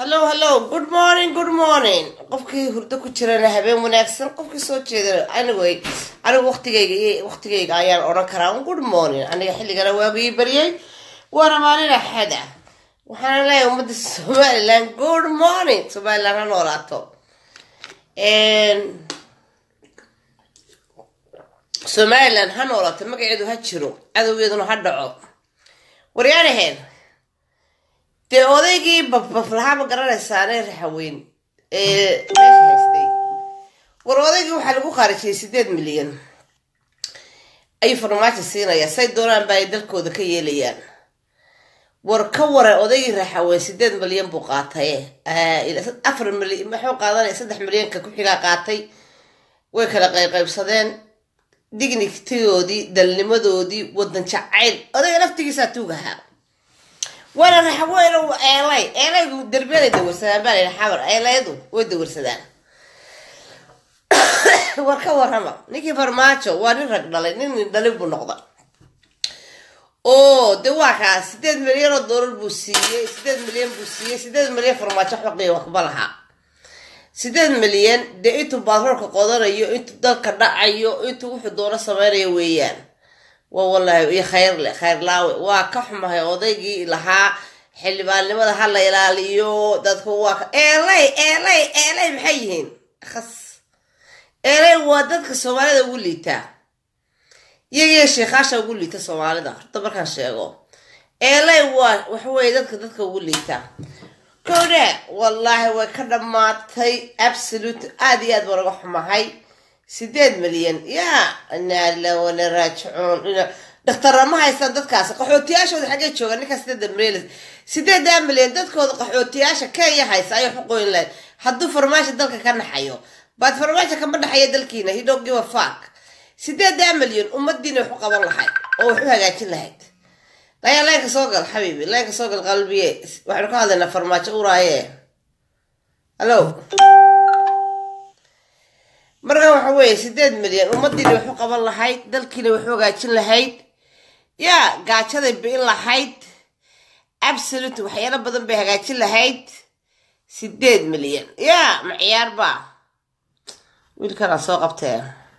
hallo hallo good morning good morning qofkii hurdo ku jirana habeen wanaagsan qofkii soo jeedana anigay anigu waqtigayga waqtigayga ayaan odhan karaa good morning aniga xilligana waagii baryay waana maalin axad ah waxaana leeyahay ummadda somaliland good morning somaliland ha noolaato somaliland ha noolaato magaceedu ha jiro cadowgeeduna ha dhaco waryaanaheen dee odaygii baflahaa ma garanaysaane raxaweyn ee meesha haystay war odaygii waxaa lagu khaarijiyay sideed milyan ayuu farmaajo siinayaa say doonaan ba ay dalkooda ka yeelayaan war ka wara odaygii raxaweyn sideed milyan buu qaatay afar milyan maxuu qaadanaya saddex milyanka ku-xigaa qaatay way kala qayqaybsadeen dignitigoodii dalnimadoodii wadan jacayl odayga laftigiisaa tuugahaa waana raxaweyn eelay eelaydu derbiyaday dawarsadaan baa layidhi xamar eelayadu way dawarsadaan war ka warrama ninkii farmaajo waa nin rag dhalay nin nin dhalin buu noqda oo de waa kaas sideed milyan oo doolar buu siiyey sideed milyan buu siiyey sideed milyan farmaajo xoqiya waxba lahaa sideed milyan dee intuu baatroolka qodanayo intuu dalka dhacayo intuu wuxuu doono sameynayo weeyaan waa wallahi iyo khayr le khayr laawe waa ka xumahay odaygii lahaa xildhibaannimada ha la ilaaliyo dadku waa ka eelay eelay eelay maxay yihiin khas eelay waa dadka soomaalida ugu liitaa iyagiyo sheekhaasha ugu liita soomaalida horta markaan sheego eelay waa waxaweye dadka dadka ugu liitaa kowdhe wallaahi way ka dhammaatay absolute aada iyo aad baan uga xumahay sideed milyan yaa inaala wana raajicuun dhakhtarra ma haystaan dadkaas qaxootiyaashooda xaggee jooga ninkaa sideeda milyan sideedaa milyan dadkooda qaxootiyaasha kenya haysa ayay xuqooyin lahayd hadduu farmaajo dalka ka naxayo baad farmaajo kama dhaxaya dalkiina he don't give a fuck sideedaa milyan ummadiina wax u qaban lahayd oo wax u hagaajin lahayd layaa leenka soo gal xabiibi leenka soo gal qalbiye waxaynu ka hadlaynaa farmaajo uraaye hallo marka waxa weeye sideed milyan ummadiina wax u qaban lahayd dalkiina wax u hagaajin lahayd yaa gaajaday bi'in lahayd absolute waxyaalo badan bay hagaajin lahayd sideed milyan yaa ma ciyaarba wiilkanaa soo qabtee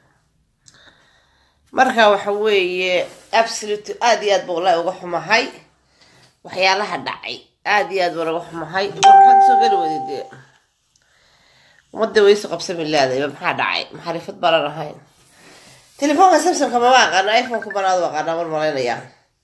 marka waxa weeye absolute aada iyo aad ba wallahi uga xumahay waxyaalaha dhacay aada iyo aad baan uga xumahay maxaad soo geli weyday dee ummadda waysu qabsami leedayba maxaa dhacay maxarifad baanan ahayn telefoonka samsonka mama aqaana iphoneka banaadu aqaana mar malaynaya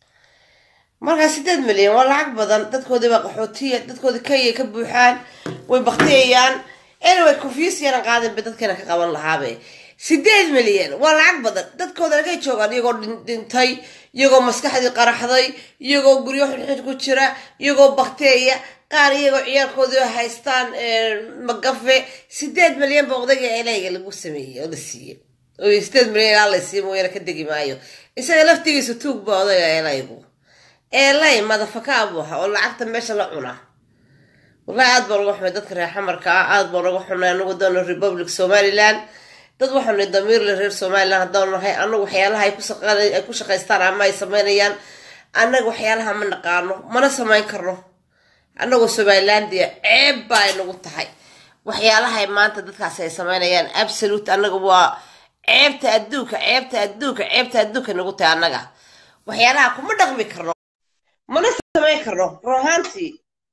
markaa sideed milyan waa lacag badan dadkoodii baa qaxootiya dadkoodii kenya ka buuxaan way baktiyayaan anyway confuse yanan qaadin ba dadkeena ka qaban lahaabe sideed milyan waa lacag badan dadkooda lagay joogaan iyagoo dhintay iyagoo maskaxdii qaraxday iyagoo guryo xidxid ku jira iyagoo bakteeya qaar iyagoo ciyaarkoodii haystaan magafe sideed milyan ba odayga elayga lagu sameeyey oo la siiyey oo sideed milyan ilaa la siiy mooyaane ka degi maayo isaga laftigiisa tuug ba odayga elaygu elay madafaka buu ahaa oo lacagta meesha la cuna wallahi aad baan uga xumay dadka reer xamarka ah aad baan uga xumay anagu doono republic somaliland dad waxaanu damiirle reer somaliland haddaan nahay anagu waxyaalaha ay ku shaqaystaan ama ay sameynayaan annaga waxyaalaha ma naqaano mana samayn karno annagoo somalilandia ceeb baa ay nagu tahay waxyaalahay maanta dadkaasi ay sameynayaan absolute annaga waa ceebta adduunka ceebta adduunka ceebta adduunka nagu tahay annaga waxyaalaha kuma dhaqmi karno mana samayn karno ruhaantii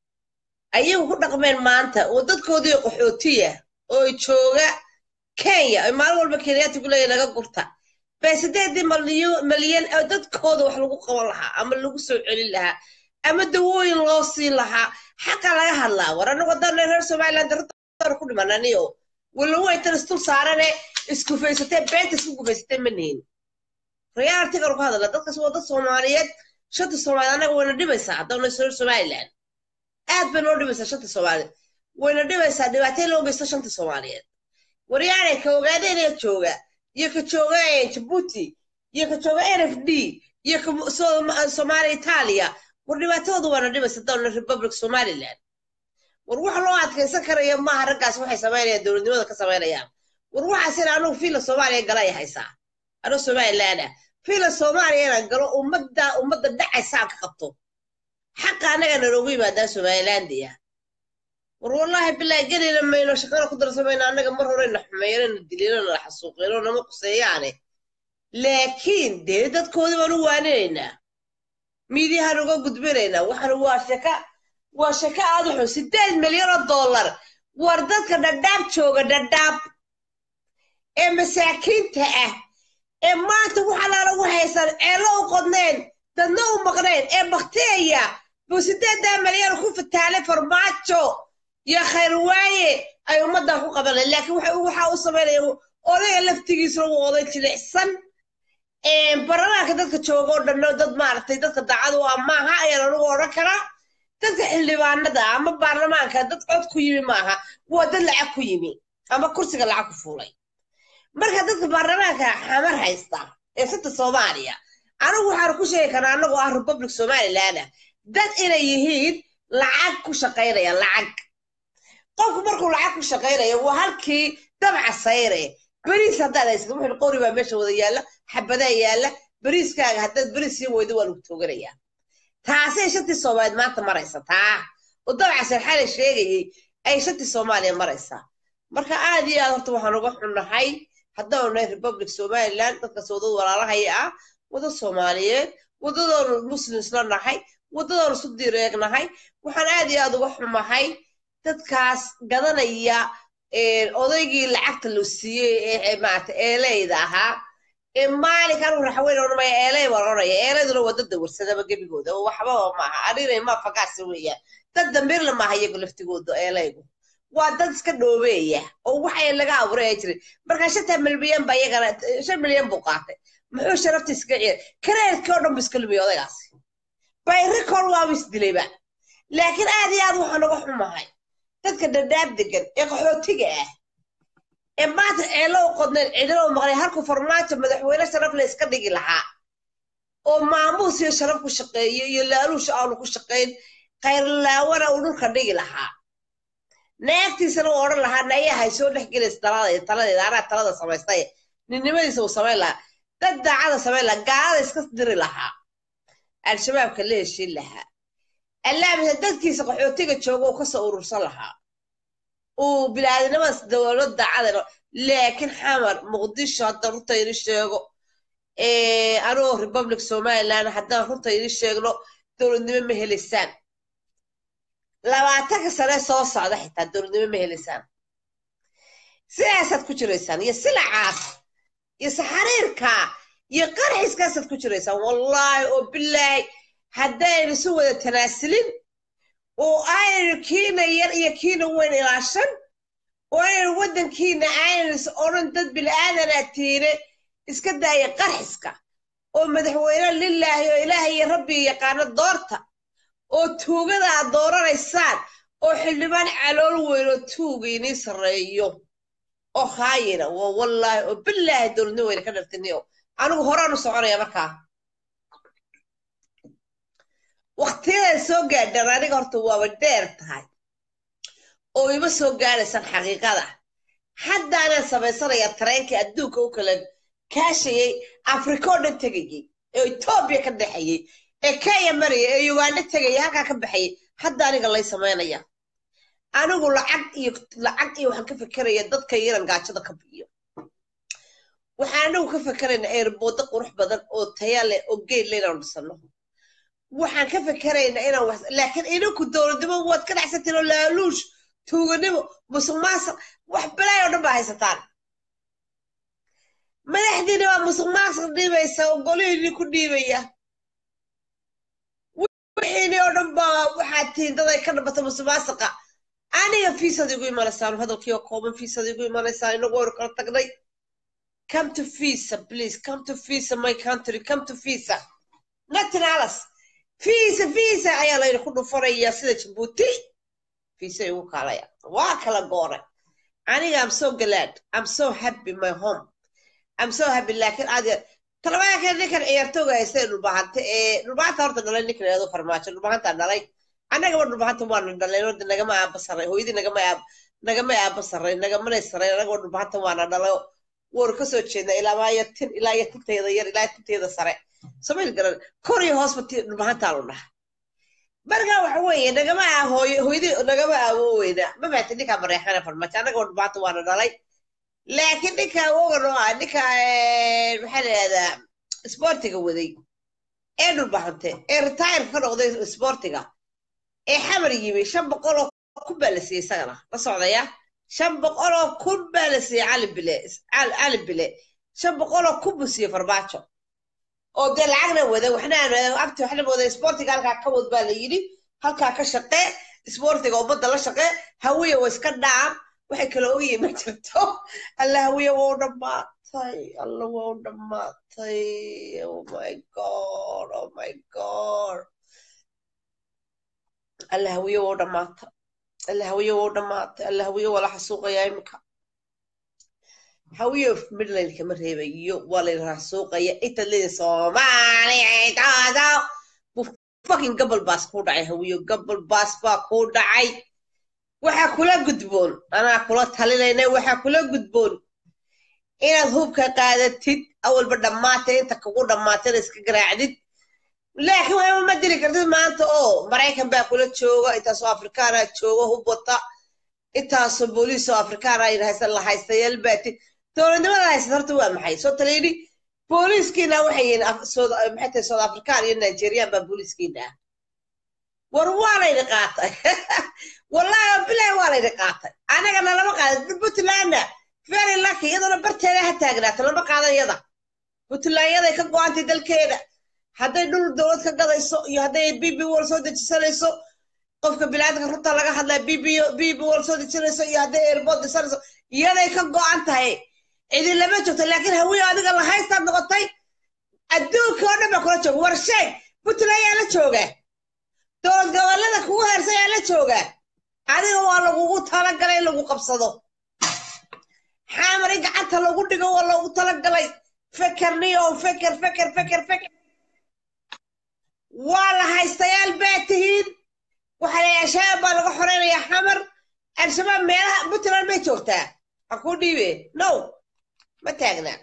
ayagu ku dhaqmeen maanta oo dadkoodii qaxootiya oo jooga kenya ay maalin walba kenyaati ku leeya laga gurta bay sideedii malyan oo dadkooda wax lagu qaban lahaa ama lagu soo celin lahaa ama dawooyin loo siin lahaa xaqa laga hadlaa war anagu haddaan reer somaliland daradaara ku dhimananiyo walawaytan istul saarane iskufaysatee beenta isku gufaysatee ma nihin realitigan ku hadala dadkaas waa dad soomaaliyeed shanta soomaaliyeed annaga wayna dhibaysaa haddaan reer somaliland aad bay noo dhibaysaa shanta soomaaliyeed wayna dhibaysaa dhibaatay loo geysto shanta soomaaliyeed waryaane ka ogaadeenee jooga iyo ka jooga jabuuti iyo ka jooga n f d iyo ka soomaaliya itaaliya war dhibaatadooda waana dhibaysa dowla republic somaliland war wax loo adkaysan karaya maaha raggaas waxay samaynayaan dowladnimada ka samaynayaan war waxaasina anugu fiila soomaaliya galay haysaa anoo somaliland ah fiila soomaaliya inaan galo ummadda ummadda dhacaysaan ka qabto xaqa annaga naloogu yimaadaan somalilandia war wallaahi bilaahi gelina mayno shaqana ku darsamayna annaga mar horeyna xumeeyana dilina na xasuuqino nama quseeyaane laakiin dee dadkoodii baan u waaninaynaa miidiyahaan uga gudbinaynaa waxaan waa shaka waa shaka aad u xun sideed milyan oo dollar war dadka dhadhaab jooga dhadhaab ee masaakiinta ah ee maanta waxa laalagu haysan ceello u qodneen dadna u maqneen ee bakteeya buu sideedaa milyan ku fataalay farmaajo iyo khayrwaaye ay ummaddan ku qabanay laakiin waxa u samaynaya odayga laftigiisuna wuu oday jilicsan barlamaanka dadka jooga oo dhanno dad maaragtay dadka daacadu ah maaha ayaan anugu odhan karaa dadka xildhibaanada ama baarlamaanka dad cod ku yimi maaha waa dad lacag ku yimi ama kursiga lacag ku fuulay marka dadka baarlamaanka xamar haysta ee sita soomaaliya anigu waxaan ku sheegi karaa anagoo ah republic somaliland dad inay yihiin lacag ku shaqaynaya lacag qofku markuu lacag ku shaqaynayo waa halkii dabca sayre beriis haddaad haysato wuxuu qori baa meesha wada yaalla xabadaa yaalla beriiskaaga haddaad beriis sii weydo waa lagu tooganayaa taasay shantii soomaaliyeed maanta maraysa taa oo dabca sarxale sheegayey ay shantii soomaaliya maraysaa marka aad iyo aad horta waxaan uga xunnahay haddaanu nahay republic somaliland dadkaas wadada walaalahaya ah wada soomaaliyeed wadadoonu muslim isla nahay wadadoonu isu direegnahay waxaan aad iyo aad uga xumahay dadkaas gadanaya odaygii lacagta loo siiyey ee maarata eeleyda ahaa ee maalinka anigu raxweyn odhanmaya eeley baan odhanaya eeleyduna waa dad dawarsadaba gebigooda oo waxbaba maaha arinay ma fagaasa weeyaan dad dambirla maaha iyagu laftigooda eeleygu waa dad iska dhoobeeya oo waxay laga abuuray ay jiray markaa shantaa milyan baa iyagana shan milyan buu qaatay muxuu sharafta iska ciyaar kareerkii oo dhan bu iska lumiyay odaygaasi bayrikool waaba isdilayba laakiin aad iyo aad waxaan uga xumahay dadka dhadhaab degan ee qaxootiga ah ee maanta ceelo u qodneen cidina u maqnay halku farmaajo madaxweyne sharaf la iska dhigi lahaa oo maamuus iyo sharaf ku shaqeeyo iyo laaluusha aanu ku shaqayn khayrlaawana uu dhulka dhigi lahaa naagtiisana uu odhan lahaa nayahay soo dhex gelaysa talada taladeeda anaa talada samaystay ninnimadiisa uu samayn lahaa dad daacada samayn lahaa gaalada iska diri lahaa al-shabaabka la heshiin lahaa allaamisa dadkiisa qaxootiga jooga uu kasoo urursan lahaa uu bilaadinimadaas dowlad daacada laakiin xamar muqdisho haddaan runta ini sheego anoo republic somaliland haddaan runta ini sheegno dowladnimo ma helaysaan labaatanka sane soo socda xitaa dowladnimo ma helaysaan sidaasaad ku jiraysaan iyo silacaas iyo saxariirka iyo qarxiskaasaad ku jiraysaan wallaahi oo bilaahi haddaynu si wada tanaasulin oo aynaynu kiina yar iyo kiina weyn ilaashan oo aynaynu waddankiina aynaynu odhan dad bil'aadanaa tiine iska daaya qarxiska oo madaxweyne lilaahi oo ilaahay iyo rabbi yaqaano doorta oo tuugada aad dooranaysaan oo xildhibaan calool weyn oo tuuga inii sarreeyo oo haayina waa wallaahi oo bilaahi dowladnimo weyna ka dhartiniyo anigu horaanu soconaya markaa waktiyaday soo gaadhaan aniga horta waaba dheer tahay oo ima soo gaadhaysaan xaqiiqada haddaanaan samaysanayaa tareenkii adduunka u kala kaashayey afrika oo dhan tegayey ee etoobiya ka dhexayey ee kenya maraya ee uganda tegaya halkaa ka baxayay hadda aniga lay samaynaya anigu lacag iyo lacag iyo waxaan ka fekeraya dadka yaran gaajada ka biyo waxaan anigu ka fekeraynaa eerboodo qurux badan oo taya leh oo geed leh inaanu dhisano waxaan ka fekeraynaa inaan wax laakiin idinku dowladnimo waad ka dhacsantiin oo laaluush tuuganimo musuq maasuq wax balaay oo dhan baa haysataan madaxdiina waa musuq maasuq dhiibaysa oo golihiinii ku dhiibaya wixiinii oo dhan baa waxaad tihiin dad ay ka dhabata musuq maasuqa aniga fiisad igu imanaysaan hadalkii oo kooban fiisad igu imanaysaan inagu waynu kala tagnay come to visa please come to visa my country come to visa nothing else visa visa ayaa layna ku dhufanaya sida jabuuti visa igu kaalaya waa kala gooray aniga am so glad am so happy my home am so happy laakiin aad talabaanka ninkan ciyaartooga haysta ee dhulbahanta ee dhulbahanta horta dhalay ninkan eedo farmaajo dhulbahantaa dhalay annagaba dhulbahanta waana dhalay orda nagama aaba saray hooyadii nagama aab nagama aaba saray nagamanay saray annagaba dhulbahanta waana dhalay waanu kasoo jeednaa ilaa iyo tin ilaa iyo tinteeda yar ilaa tinteeda sare somayl garan kor iyo hoosba dhulbahantaanu dhaha marka waxa weeye nagama ah hooyo hooyadii nagama awooweyna ma fahamti ninkaa mareexana farmaajo annaga oo dhibaata waana dhalay laakiin ninka awogan oo ah ninka maxaa la yidhahdaa isboortiga waday ee dhulbaxante ee retire ka noqday isboortiga ee xamar yimi shan boqol oo kun baa la siiyey isagana la socdaya shan boqol oo kun baa la siiyey cali bile cali bile shan boqol oo kun buu siiyey farmaajo oo dee lacagna wada waxna aan abti waxna wada isboortiga halkaa ka wad baa la yidhi halkaa ka shaqee isboortiga ummadda la shaqee hawiya waa iska dhaam waxay kala ogyihiin ma jirto alla hawiya waa u dhammaatay alla waa u dhammaatay oh my god oh my god alla hawiya waa u dhammaatay alla hawiya waa u dhammaatay alla hawiya waa la xasuuqayaa iminka hawiyo midland kama reebayo waa la xasuuqaya intaad leedahay soomaaliya taada fucking gobol baas kuu dhacay hawiyo gobol baas baa kuu dhacay waxaa kula gudboon anaa kula talinayna waxaa kula gudboon inaad hubka qaadatid awalba dhammaatay inta kugu dhammaatayna iska garaacdid laakiin waxba ma dili kartid maanta oo maraykan baa kula jooga intaasoo afrikaana jooga hub wata intaasoo booliis oo afrikaana haysan la haystayaal baati dowladnimada haysata horta waa maxay soo taliyni booliiskiina waxay yihiin maxay tahay south african iyo nigerian baa booliiskiina ah war waa laydi qaatay wallahi bilahi waa laydi qaatay anagana lama qaadan puntlandna very lucky iyadana barteeda ha taagnaato lama qaadan yada puntlandyaday ka go-antay dalkeeda hadday dhul dowlad ka gadayso iyo hadday bb wal soo dejisanayso qofka bilaadka runta laga hadlaya bb bb wal soo dejinayso iyo hadday airport dhisanayso iyaday ka go-an tahay cidin lama joogto laakiin hawiye adiga la haystaad noqotay adduunka oo dhan baa kula jooga war sheeg puntland yaa la joogaa dowlad gobollada kugu heersan yaa la joogaa adiga waa lagugu talagalay in lagu qabsado xaamar in gacanta lagu dhigo waa loogu talagalay fekerniyo feker feker feker feker waa la haystayaal baa tihiin waxaa la al-shabaab baa laga xoreynayaa xamar al-shabaab meelaha puntland may joogtaa ha kuu dhiibe no ma taagnaa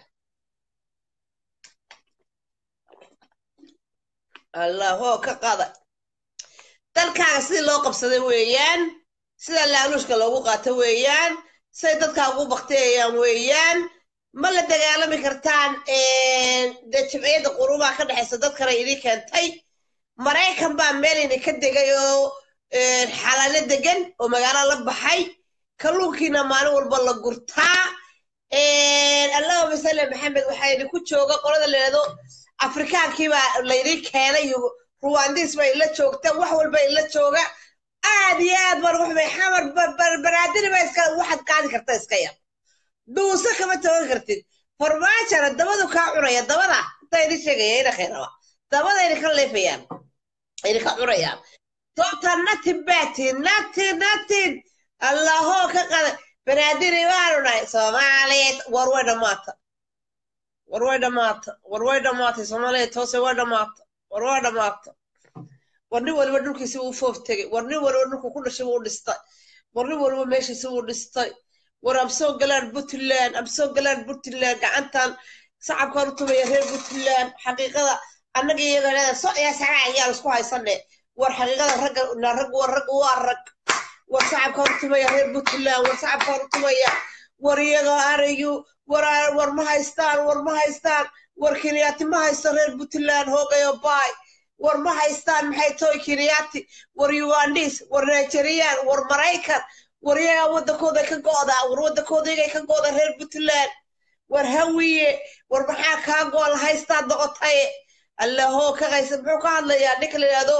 allahoo ka qada dalkaaga sidii loo qabsaday weeyaan sida laaluushka loogu qaato weeyaan siday dadkaa ugu bakteeyayaan weeyaan ma la dagaalami kartaan dee jimciyadda qurubaha ka dhexaysa dadkana idin keentay maraykan baa meel idinka degay oo xalaalo degan oo magaalo la baxay kalluunkiina maalin walba la gurtaa allahuma salli maxamed waxaa idinku jooga qolada leedo afrikaankiibaa laydin keenay ruwandis baa ila joogta wax walba ila jooga aad iyo aad baan ugu xumay xamar baraadini baa iska waxaad qaadi karta iska yar dhuuso kama toogan kartid farmaajana dabadu kaa cunaya dabada intaa idin sheegaya ina khayraba dabada idinka leefayaan idinka cunayaan doobta natin baatiin natin natin allahoo ka qada banaadiri baanu nahay soomaaliyeed war way dhammaata war way dhammaata war way dhammaatay soomaaliyeed hoose way dhammaata war way dhammaata war nin waliba dhulkiisi wuu foof tegey war nin waliba dhulku ku dhashay wuu dhistay war nin waliba meeshiisi wuu dhistay war am soo galaan puntland am soo galaan puntland gacantan sacabkaan u tumaya reer puntland xaqiiqada annaga iyaga leeda so yaa sagaa ayaan isku haysane war xaqiiqada ragga na rag war rag waa rag war sacabkaan u tumaya reer puntland war sacabkaan u tumaya war iyaga arayu war war ma haystaan war ma haystaan war kiriyaati ma haysto reer puntland hoogayo baay war ma haystaan maxay toy kiriyaati war ugandis war nigerian war maraykan war iyagaa waddankooda ka go'daa war waddankooda iyagay ka go'da reer puntland war hawiye war maxaa kaa go'al haystaad noqotaye allahoo ka qaysa muxuu ka hadlayaa ninka la yidhahdo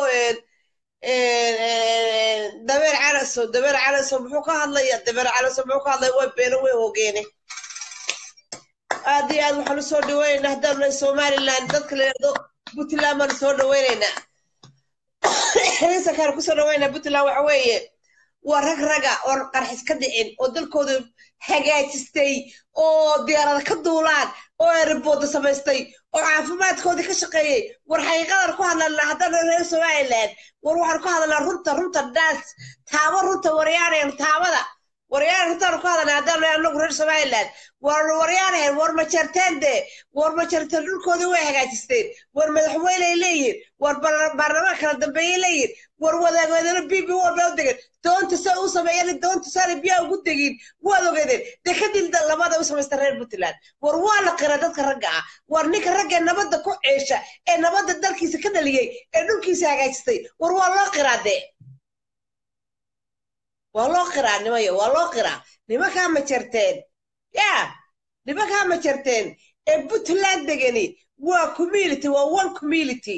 dabeer calaso dabeer calaso muxuu ka hadlaya dabeer calaso muxuu ka hadlaya way beeno way hogeene aad iyo aad waxaan usoo dhaweynaynaa haddaan nahay somaliland dadka la yidhahdo puntland baan soo dhaweynaynaa heesakaan kusoo dhaweynaa puntland waxa weeye waa rag raga oon qarxis ka dhicin oo dalkooda hagaajistay oo diyaarada ka duulaan oo erebooda samaystay oo caafimaadkoodii ka shaqeeyey war xaqiiqadan ku hadlanaa haddana reer somaliland war waxaan ku hadlanaa runta runta daas taabo runta waryaanayan taabada waryaan runtaanu ku hadalnay haddaan anagu reer somaliland war waryaanahayn war ma jarteen dee war ma jarteen dhulkoodii way hagaajisteen war madaxweyney leeyihin war baarlamaan kala dambeeyey leeyihin war wadaagwadano b b walba u degan doonta sa u sameeyeen doonta saana biyaa ugu degin waad ogeedeen dee kadib labada u samaysta reer puntland war waa la qira dadka ragga ah war ninka ragga ee nabadda ku ceesha ee nabadda dalkiisa ka dhaliyey ee dhulkiisa hagaajistay war waa loo qiraa dee waa loo qiraa nimayo waa loo qiraa nimankaa ma jarteen ya nimankaa ma jarteen ee puntland degani waa community waa one community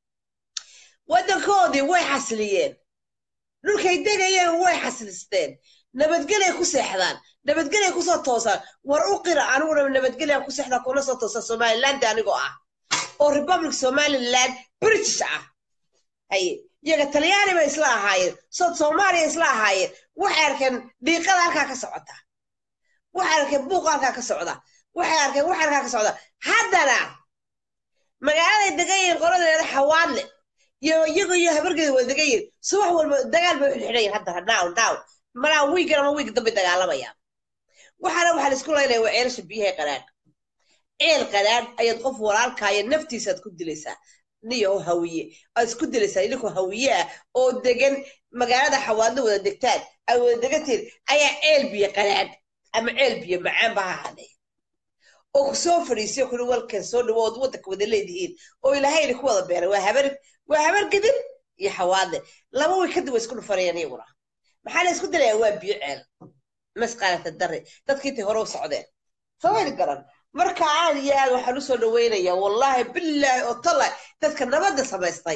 waddankoodii way xasliyeen dhulkay degayeen way xaslisteen nabadgelay ku seexdaan nabadgelay kusoo toosaan war u qira aniguna nabadgelyan ku seexdaa kuna soo toosaa somaliland anigoo ah oo republic somaliland british ah haye iyaga talyaani bay isla ahaayeen sood soomaaliya isla ahaayeen waxay arkeen dhiiqada halkaa ka socota waxay arkeen buuqa halkaa ka socda waxay arkeen wax halkaa ka socda haddana magaaladay degan yihiin qoladeeda xawaadle iyo iyago iyo habargeeda wada degan yihiin subax walba dagaal bay uxidxidhayin hadda now now malaa wiigan ama wiig dambay dagaalamayaan waxaana waxaa laisku laynaya waa ceelasha biyaha qadhaadh ceel qadhaadh ayaad qof walaalkaaya naftiisaad ku dilaysaa niyo hawiye aad isku dilaysaa idinkoo hawiye ah oo degan magaalada xawaadlo wada degtaan ay wada degantiin ayaa ceel biyo qadhaadh ama ceel biyo macaan ba ha hadhee oo ku soo fadhiisiyo kuli walkan soo dhawood waddanka wada leedihiin oo ilaahayna ku wada beeray waa habar waa habar gedin iyo xawaadle laba way kadib way isku dhufanayaan iyaguna maxaa la isku dilayaa waa biyo ceel masqaalata dare dadkiintay hore u socdeen samayni garan marka aad iyo aad waxaan usoo dhaweynayaa wallaahi billaahi oo tallahi dadka nabadda samaystay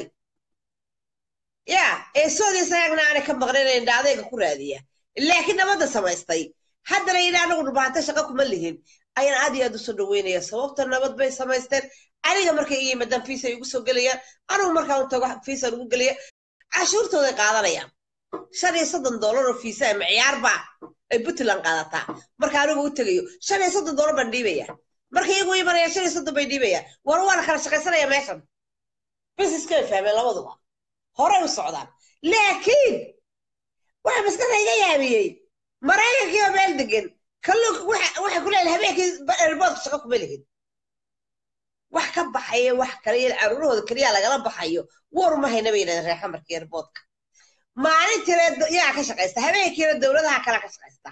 ya ee soodii sagagna aanay ka maqnayn dhaadayga ku raadiya laakiin nabadda samaystay haddana ina anagu dhubaanta shaqo kuma lihin ayaan aad iyo aad usoo dhaweynaya sababta nabad bay samaysteen aniga markay i yimaadaan fiisa ay ugu soo gelayaan anigu markaan u tago fiisaan ugu gelaya cashuurtooday qaadanayaan shan iyo soddon dollar oo fiisa ama ciyaarba ay puntland qaadataa marka anigu u tegayo shan iyo soddon dollar baan dhiibaya marka iyagu imanaya shan iyo soddon bay dhiibayaan war waa la kala shaqaysanaya meeshan businesskay fahmeen labaduba horay u socdaan laakiin waxa maskaxda iga yaabiyey maraykankii oo meel degan kalluunka waxay ku leeyahay habeenkii erboodka shaqo kuma lihin wax ka baxaya wax kale iyo caruurahooda keliya lagala baxayo war uma hayna bay yidhahdeen reer xamarka erboodka maalintiina yaa ka shaqaysta habeenkiina dowladaha kala ka shaqaysta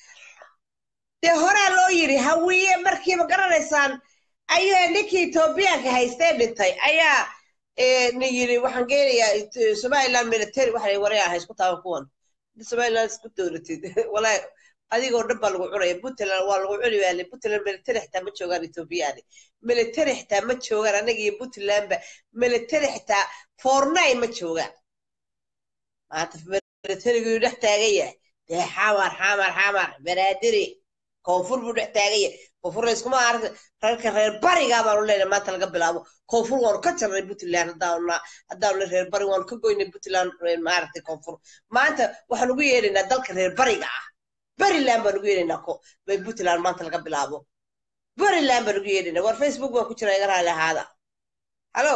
dee horaa loo yidhi hawiye markiiba garanaysaan ayaa ninkii etoobiyaanka haystee dhintay ayaa ni yidhi waxaan geenayaa somaliland military waxa waraya ha isku taaban kuwan somaliland isku dowlatid walaahi adigoo dhan baa lagu cunaya puntland waa lagu cuni waale puntland military xitaa ma joogaan ethoobiyaani military xitaa ma joogaan annaga iyo puntlandba military xitaa fornay ma joogaan maanta militarigu dhex taagan yahay dee xamar xamar xamar banaadiri koonfur buu dhex taagan yahay koonfur layskuma arka reerka reer barigaa baanu leenahay maanta laga bilaabo koonfur waanu ka jarnay puntland haddaanu haddaanu reer bari waanu ka goynay puntland maaragtay koonfur maanta waxaan ugu yeedhaynaa dalka reer bariga ah bariland baan ugu yeedhaynaa bay puntland maanta laga bilaabo bariland baan ugu yeedhaynaa war facebook baan ku jira iga raali ahaada hallo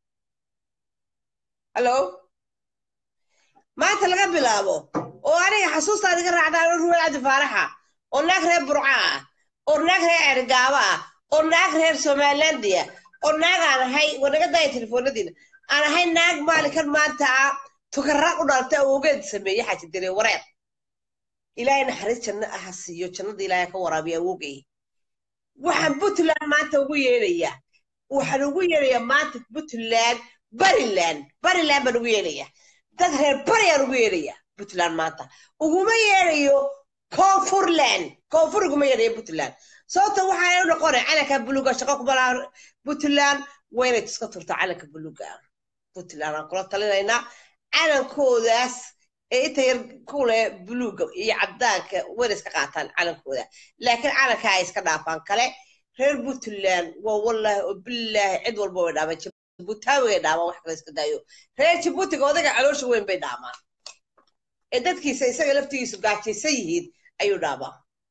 hallo maanta laga bilaabo oo aniga xasuustaan iga raacdaan ruwel cabdi faaraxa oo naag reer burca ah oo naag reer cergaaba ah oo naag reer somalilandia oo naag aan ahay wanaga daya telefoonadiina aan ahay naag maalinkan maanta ah tukara u dhalta awoogeed sameeye xaji dire wareer ilaahay naxariis janno aha siiyo jannada ilaahay ka waraabiya awoogay waxaan puntland maanta ugu yeedhayaa waxaan ugu yeedhayaa maanta puntland bariland bariland baan ugu yeedhayaa dad reer bariyaan ugu yeedhayaa puntland maanta uguma yeedhayo koonfurland koonfur uguma yeedhayo puntland sababta waxaa u noqonay calanka buluga shaqo kuma laha puntland waa inay iska turto calanka buluga puntland aan kula talinaynaa calankoodaas ee inta yar kule buluga iyo cabdaanka wayna iska qaataan calankooda laakiin calanka ay iska dhaafaan kale reer puntland waa wallaahi oo bilaahi cid walba way dhaamaan jibuutaawigay dhaamaan wax kale iska daayo reer jibuutiga odaga caloosha weyn bay dhaamaan ee dadkiisa isaga laftigiisu gaajaysan yihiin ayuu dhaamaa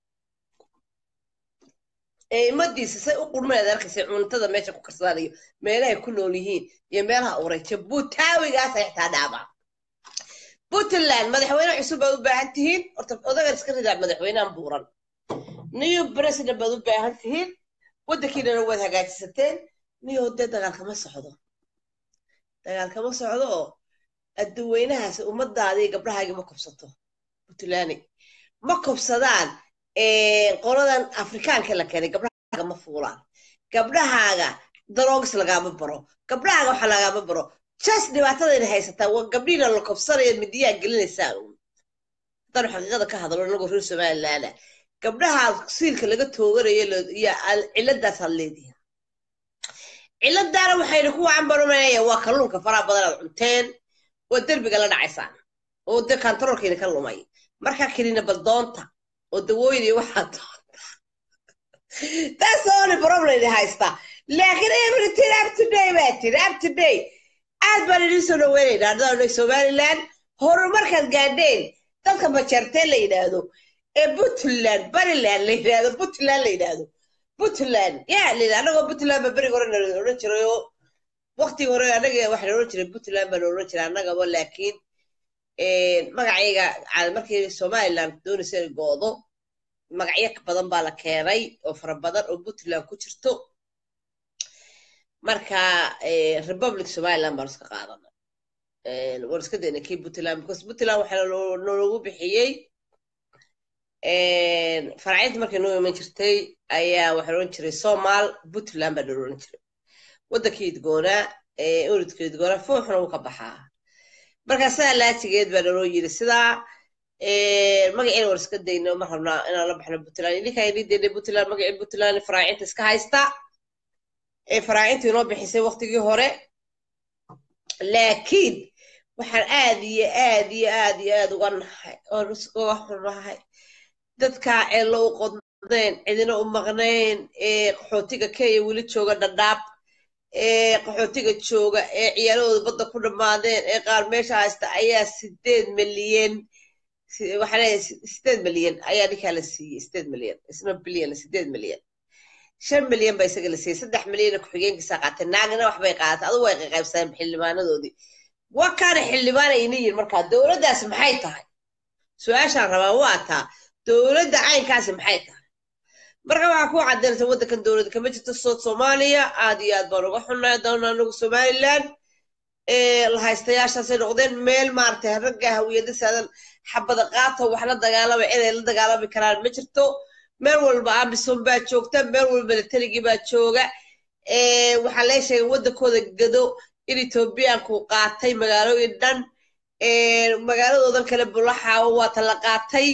ee imadiisa say u qurmeed arkaysa cuntada meesha ku karsadaan iyo meelahay ku nool yihiin iyo meelaha uray jabuutaawigaasay xitaa dhaamaan puntland madaxweyne cusub baad u baahan tihiin horta odagan iska ridaa madaxweynehan buuran new president baad u baahan tihiin waddankiinana waad hagaajisateen niyo dee dagaal kama socdo dagaal kama socdo oo adduweynahaas ummadaadii gabdhahaagii ma kobsato puntland ma kobsadaan qoladan afrikaanka la keenay gabdhahaaga ma fuulaan gabdhahaaga daroogs lagaama baro gabdhahaaga waxa lagaama baro just dhibaatadayna haysataa waa gabdhiina la kobsanaya midiyaa gelinaysaan haddaan xaqiiqada ka hadlo inagoo reer somalilaana gabdhaha siilka laga tooganayo iyo ciladaas had leedihi ciladaana waxayna ku cambarumanaya waa kalluunka faraha badan aad cunteen oo derbiga la dhacaysaan oo de kantaroolkiina ka lumay markaa kelina baldoonta oo dawooyin iyo waxaa doonta that's the only problem haysta laakiin everything up to day baa tiri up to day aad baan idin soo dhaweynaynaa ardada somaliland horumarkaad gaadheen dadka majeerteen la yidhaahdo ee puntland bariland la yidhaahdo puntland la yidhaahdo puntland yaa la yidhahdo annagoo puntland ba beriga hore nala odhan jiray oo waqtigii hore annaga waxaa la odhan jiray puntland baa la odhan jiray annagaba laakiin magacayga markii somaliland doonaysa inay goodo magacyo badan baa la keenay oo fara badan oo puntland ku jirto marka republic somaliland baan iska qaadanay waan iska daynay kii puntland because puntland waxaa nologu bixiyey farcinta markay noo iman jirtay ayaa waxaa odhan jiray somal puntland baa noo odhan jiray waddankii idgoonaa oridka idgoonaa fooxna wuu ka baxaa marka sidaa laatigeed baa naloo yiri sidaa magaciina waan iska dayno ma rabnaa inaan la baxno puntland idinkaa idin daynay puntland magacii puntland faraacinta iska haysta ee faraacinta inoo bixisay waqtigii hore laakiin waxaan aad iyo aad iyo aad iyo aad uga nahay oon uga xunahay dadkaa ceello u qodnayn cidina u maqnayn ee qaxootiga kenya weli jooga dhadhaab ee qaxootiga jooga ee ciyaaladooda badda ku dhammaadeen ee qaar meesha haysta ayaa sideed milyan waxaa leeyahay sideed milyan ayaa ninkaa la siiyey sideed milyan isna bilyan sideed milyan shan milyan baa isaga la siiyey saddex milyana ku-xigeenkiisa qaatay naagna waxbay qaadatay adugu way qaqaybsadeen xildhibaanadoodii wa kaana xildhibaan ayna yihin markaa dowladdaas maxay tahay su-aashaan rabaa waa taa dowladda caynkaasi maxay tahay marka waxaa ku caddaynaysa waddankan dowladda kama jirto sood soomaaliya aad iyo aad baan uga xunnay doona anagu somaliland la haystayaashaasay noqdeen meel maaragtay ragga hawiyada saadan xabada qaata wax la dagaalama ciday la dagaalami karaan ma jirto meel walba amison baa joogta meel walba militerigii baa jooga waxaa lee sheegay waddankooda gado in etoobiyaanku qaatay magaalooyin dhan magaaladoodan kale bulaxaawo waata la qaatay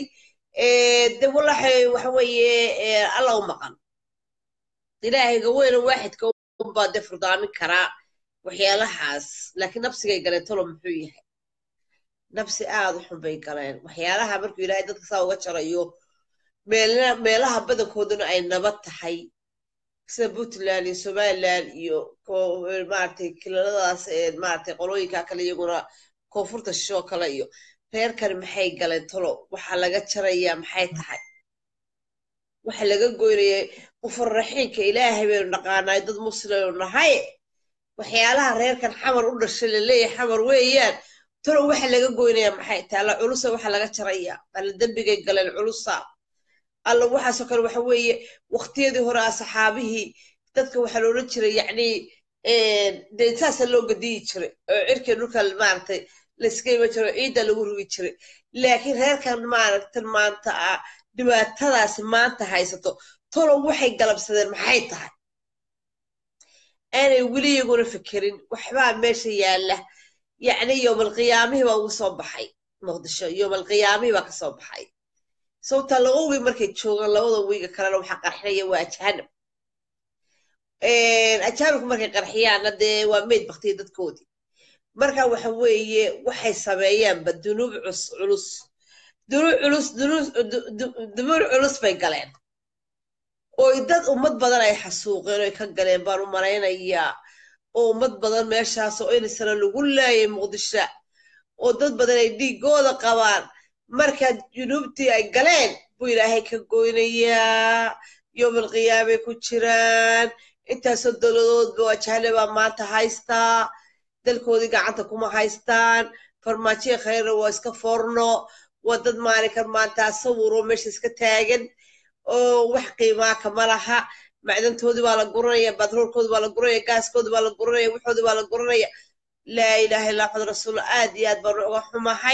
de walaxay waxa weeye alla u maqan ilaahayga weyna waaxidka unbaa dee furdaamin karaa waxyaalahaas laakiin nabsigay galeen tolo muxuu yahay nabsi aad u xun bay galeen waxyaalaha markuu ilaahay dadka saa uga jarayo meelaha badankooduna ay nabad tahay sida puntland iyo somaliland iyo maaragtay kilaladaas maaragtay qolooyinka kale iyaguna koonfurta shishoo kale iyo reerkani maxay galeen tolo waxa laga jarayaa maxay tahay waxa laga goynayay qufurraxiinka ilaahay baynu naqaanaay dad muslimaynu nahay waxyaalaha reerkan xamar u dhashay laleeyahay xamar weeyaan tolo waxa laga goynayaa maxay tahay alla culusa waxa laga jarayaa alla dembigay galeen culusa alla waxaasoo kale waxa weeye waqtiyadii hore asxaabihii dadka waxaa loolan jiray yacni dee saasa loo gadiyi jiray oo cirkii dhulka maaragtay layska iman jiro ciidda lagu rugi jiray laakiin reerkan maaragtan maanta ah dhibaatadaasi maanta haysato tolo waxay galabsadeen maxay tahay aanay weli iyaguna fikirin waxbaa meesha yaalla yacni yowmalqiyaamihii baa ugu soo baxay muqdisho yowmalqiyaamihii baa ka soo baxay sababta laba wiig markay joogaan labada wiiga kalena waxaa qarxinaya waa ajaanib ajaanibku markay qarxiyaanna dee waa meyd baktiya dadkoodii marka waxa weeye waxay sameeyaanba dunuub culus dunuub culus dunuub culus bay galeen oo dad ummad badan ay xasuuqeen oy ka galeen baan u malaynayaa oo ummad badan meeshaas oo inisana lagu laayay muqdisho oo dad badan ay dhiigooda qabaan marka junuubtii ay galeen buu ilaahay ka goynayaa yowmalqiyaamay ku jiraan intaasoo dowladoodba waa jahle baa maanta haystaa dalkoodii gacanta kuma haystaan farmaajiya khayra waa iska forno waa dad maalinkan maanta sawiroo meesha iska taagan oo wax qiimaa kama laha macdantoodii baa la guranaya batroolkoodii baa la guranaya gaaskoodii baa la guranaya waxoodii baa la guranaya laa ilaaha illa maxamed rasuul aad iyo aad baan uga xumahay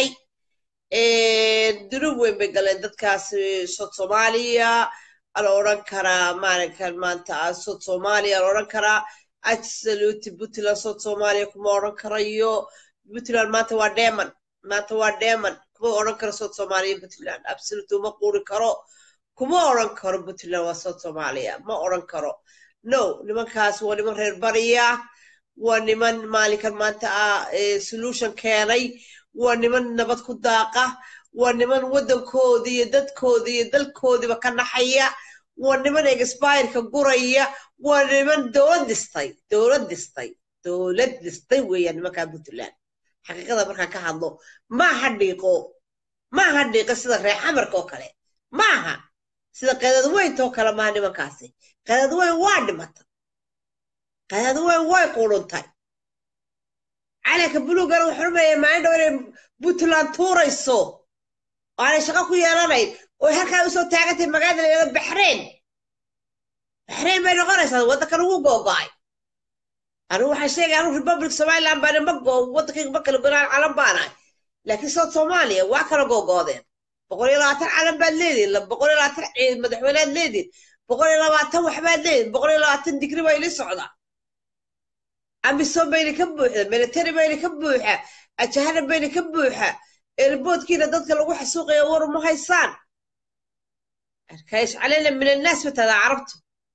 dunub weyn bay galeen dadkaasi sod soomaaliya ala odhan karaa maalinkan maanta sod soomaaliya ala odhan karaa absolute puntland sod soomaaliya kuma odhan karayo puntland maanta waa deman maanta waa deman kuma odhan karo sod soomaaliya puntland absolute uma quuri karo kuma odhan karo puntland waa sod soomaaliya ma odhan karo no nimankaas waa niman reer bariya waa niman maalinkan maanta ah solution keenay waa niman nabad ku daaqa waa niman waddankoodii iyo dadkoodii iyo dalkoodiiba ka naxaya waa niman expireka guraya waa niman dowlad dhistay dowlad dhistay dowlad dhistay weeyaan nimankaa puntland xaqiiqada markaan ka hadlo maaha dhiiqo maaha dhiiqo sida reer xamarka oo kale maaha sida qadadweynta oo kale maaha nimankaasi qadadweyn waa dhimata qadadweyn way quruntay calanka buluugana wuxuu rumeeyay maalin dhow inay puntland tuurayso oo aanay shaqo ku yeelanayn oo halkaa usoo taagantay magaalada la yidhahdo baxrayn baxrayn bay noqonaysaa waddankan ugu googo'ay anigu waxaan sheegay anigu republic somaliland baana ma goo waddankayga ma kala gonaan calan baanahay laakiin south soomaaliya waa kala googoodeen boqol iyo labaatan calan baad leedihin boqol iyo labaatan madaxweynead leedihin boqol iyo labaatan waxbaad leedihin boqol iyo labaatan digri baa ili socdaa amisom bayna ka buuxda military bayna ka buuxa ajahana bayna ka buuxa eerboodkiina dadka lagu xasuuqaya war uma haysaan arkaish calayna min annaas batadaa carabtu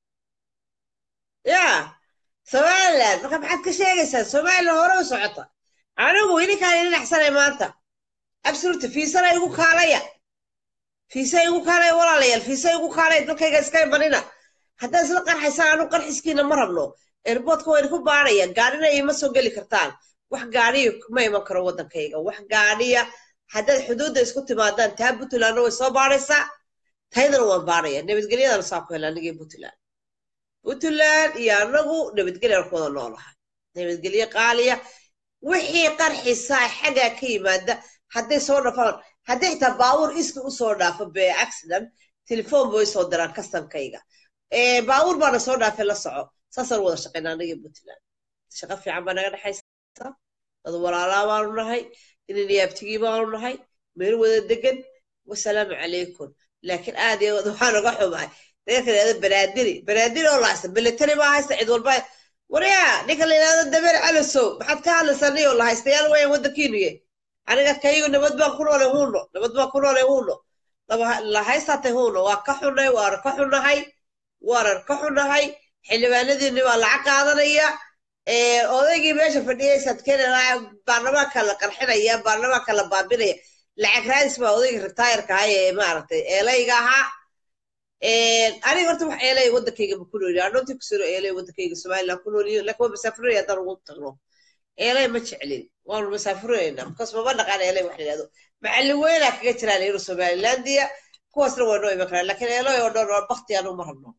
ya somaliland marka maxaad ka sheegaysaa somaliland hore u socota anigu idinkaan idin axsanay maanta absolute fiisana igu kaalaya fiisa igu kaalaya walaalayaal fiisa igu kaalaya dalkayga iska imanina haddaad isla qarxaysaan anigu qarxiskiina ma rabno eerboodka wayna ku baanaya gaadhina ima soo geli kartaan wax gaadhiya kuma iman karo waddankayga wax gaadhiya haddaad xuduudda isku timaadaan taa puntlandna way soo baadhaysaa taydana waan baadhaya nabadgelyadana saa ku hela anigii puntland puntland iyo anagu nabadgelyaan ku wada noolahay nabadgelye qaaliya wixii qarxisaa xaggaa ka yimaada hadday soo dhafaan hadday xitaa baabuur iska usoo dhaafo be accident telefoon bay soo diraan kastankayga baabuur baana soo dhaafay la soco saasaan wada shaqayna anaga puntland shaqo fiican baa naga dhexaysa dad walaalaa baanu nahay inan yaabtigii baanu nahay meel wada degan wasalaamu calaykum laakiin aad iyo aad waxaan uga xumahay dadka yidhahdo banaadiri banaadiri oo lahaysta military baa haysta cid walba waryaa ninka la yidhahdo dabeer calasow maxaad ka hadlaysaa niyoo lahaystayaal weeyaan waddankiinuye aniga kayigu nabad baan ku noolay huuno nabad baan ku noolay huuno lahaystaatay huuno waa ka xunnay waana ka xunnahay waanan ka xunnahay xildhibaanadiinni waa lacag qaadanaya odaygii meesha fadhiyay sadkenaa baarlamaanka la qarxinaya baarlamaanka la baabinaya lacag raadis baa odayga retiirka ahaa ee maaragtay eelayga ahaa aniga horta wax eelay waddankayga ma ku nooliyo anoontii kusiro eelay waddankayga somaliland ku nooliyo laakiin waa masaafuraya haddaan ugu tagno eelay ma jeclin waanu masaafurayna bkas mama dhaqaan eelay wax la yidhahdo macallin weynaa kaga jiraa layiro somalilandia kuwaasna waa noo iman karaan laakiin eelay oo dhan waa bakti anu ma rabno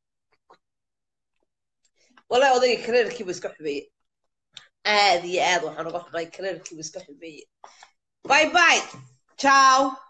wallahi odayga kareerkiiba iska xumeeye aad iyo aad waxaan uga xumay kareerkiiba iska xumeeye bye bye ciao